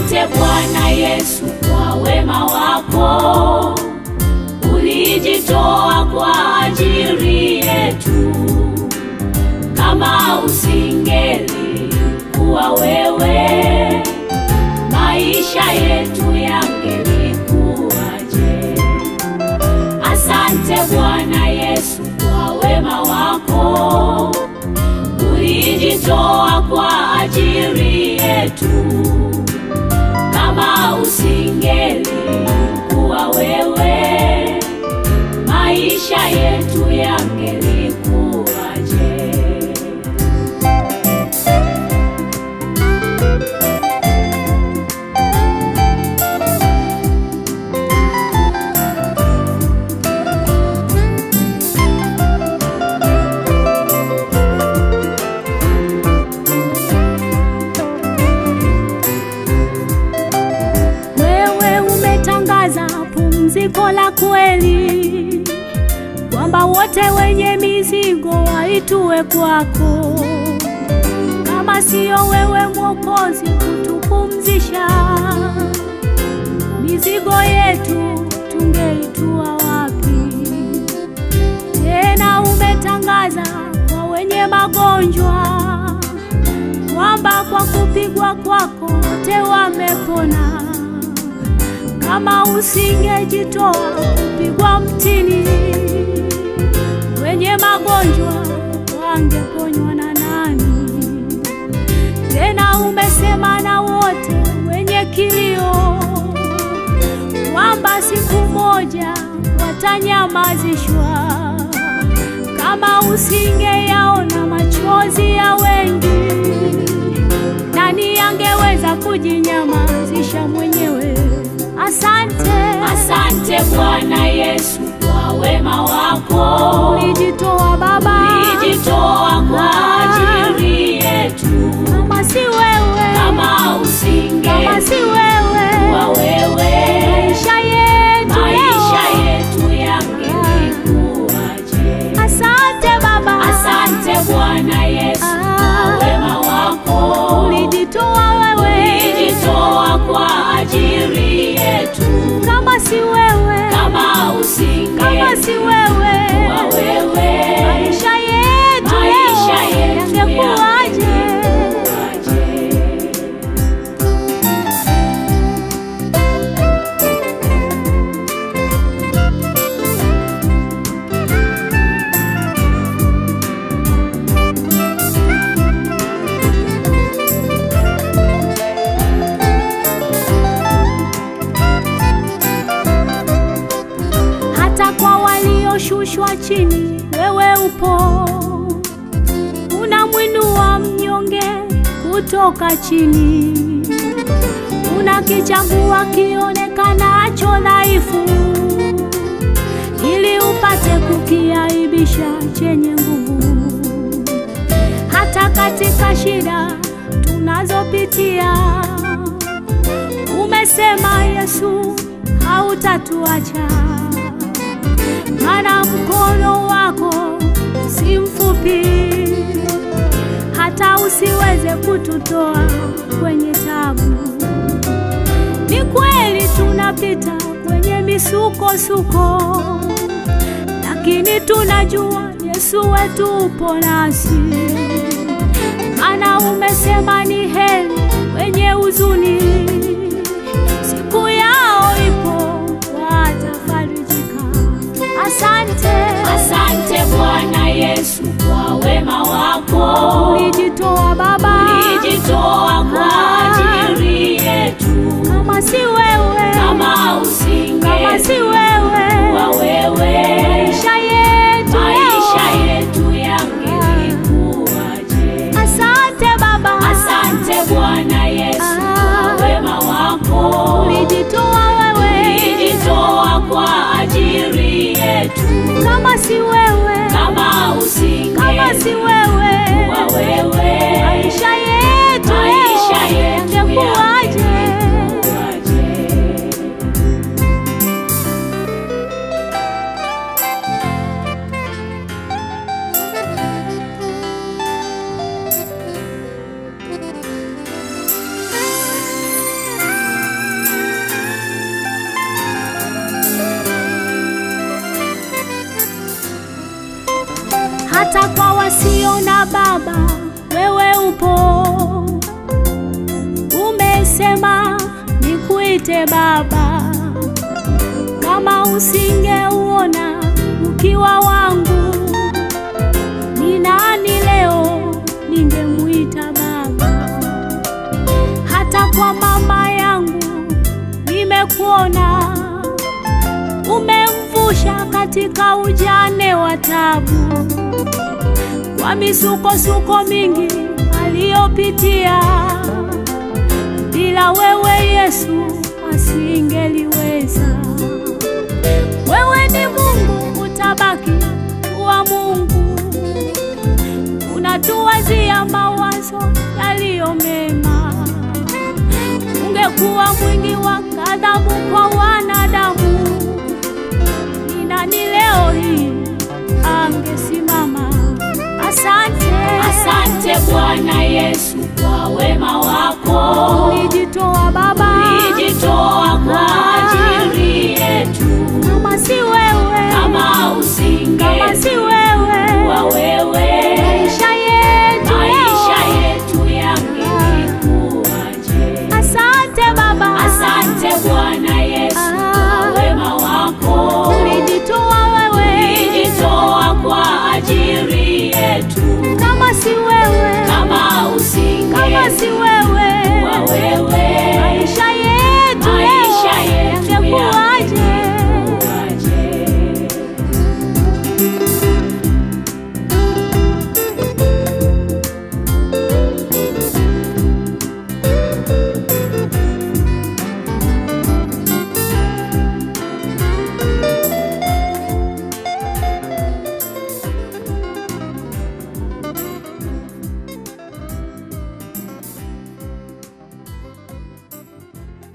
Asante Bwana Yesu kwa wema wako, ulijitoa kwa ajili yetu. Kama usingeli kuwa wewe, maisha yetu yangelikuwaje? Asante Bwana Yesu kwa wema wako, ulijitoa kwa ajili yetu. Kama usingeli kuwa wewe, maisha yetu yangelikuwaje? Wewe umetangaza pumziko la kweli, kwamba wote wenye mizigo waitue kwako. Kama siyo wewe Mwokozi kutupumzisha, mizigo yetu tungeitua wapi? Tena umetangaza kwa wenye magonjwa kwamba kwa kupigwa kwako wote wamepona. Kama usingejitoa kupigwa mtini, wenye magonjwa wangeponywa na nani? Tena umesema na wote wenye kilio kwamba siku moja watanyamazishwa. Kama usingeyaona machozi ya wengi, nani angeweza kujinyamazisha mwenyewe? Asante, Asante Bwana Yesu kwa wema wako, ulijitoa Baba, ulijitoa kwa ajili yetu. kama si wewe, Kama kama si usingekuwa wewe, wewe, maisha yetu maisha leo. yetu yangelikuwaje? Asante Baba, Asante Bwana Yesu kwa wema wako, ulijitoa wewe, ulijitoa kwa ajili yetu. kama si wewe, Kama kama si usingekuwa wewe, wewe, maisha yetu maisha leo yetu yangekuwaje? yangelikuwaje? hata kwa walioshushwa chini, wewe upo, unamwinua mnyonge kutoka chini, unakichagua kionekanacho dhaifu, ili upate kukiaibisha chenye nguvu. Hata katika shida tunazopitia, umesema Yesu hautatuacha maana mkono wako si mfupi hata usiweze kututoa kwenye tabu. Ni kweli tunapita kwenye misukosuko, lakini tunajua Yesu wetu upo nasi, maana umesema ni heri wenye huzuni, siku yao ipo watafarijika. Asante, Asante Bwana Yesu kwa wema wako, ulijitoa Baba, ulijitoa kwa ajili yetu. kama si wewe, Kama kama si usingekuwa wewe, wewe, maisha yetu maisha leo. yetu yangelikuwaje? Asante Baba, Asante Bwana Yesu kwa wema wako, ulijitoa wewe, ulijitoa kwa ajili yetu. kama si wewe, Kama kama si usingekuwa wewe, Baba, wewe upo. Umesema nikuite Baba, kama usingeuona ukiwa wangu, ni nani leo ningemuita Baba? Hata kwa mama yangu nimekuona, umemvusha katika ujane wa tabu, kwa misukosuko mingi aliyopitia. Bila wewe Yesu asingeliweza. Wewe ni Mungu, utabaki kuwa Mungu, unatuwazia mawazo yaliyo mema. Ungekuwa mwingi wa ghadhabu kwa wanadamu, ni nani leo hii angesimama? Asante, Asante Bwana Yesu kwa wema wako. ulijitoa Baba